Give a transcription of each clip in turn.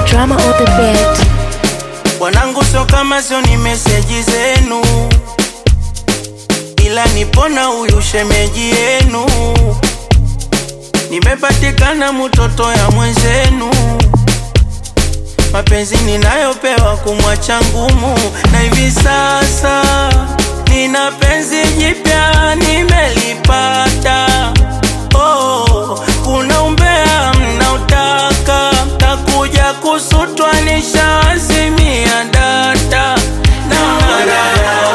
drama on the beat. Wanangu sio kama sio ni meseji zenu, ila nipona huyu shemeji yenu. Nimepatikana mtoto ya mwenzenu, mapenzi ninayopewa kumwacha ngumu, na hivi sasa nina penzi jipya nimelipata. Oh, kuna umbea mnautaka, takuja kusutwa nishaazimia data na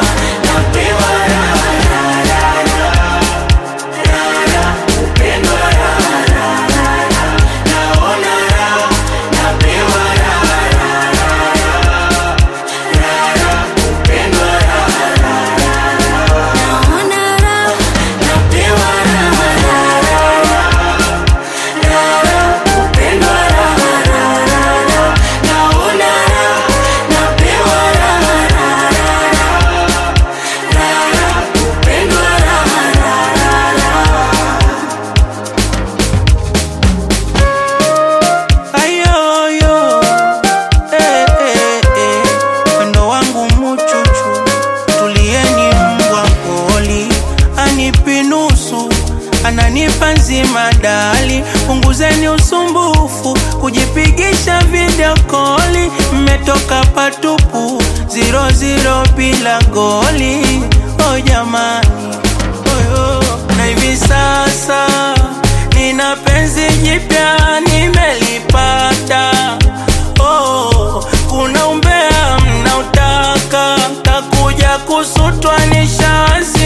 Ayoyo, eh, eh, eh, wendo wangu muchuchu, tulieni mbwa poli, anipi nusu, ananipa nzima dali, punguzeni usumbufu, kujipigisha video koli, mmetoka patupu, zero zero bila goli, oh jamani, oyo, na hivi sasa nina penzi jipya nimelipata. Oh, kuna umbea mnautaka, takuja kusutwa nishazi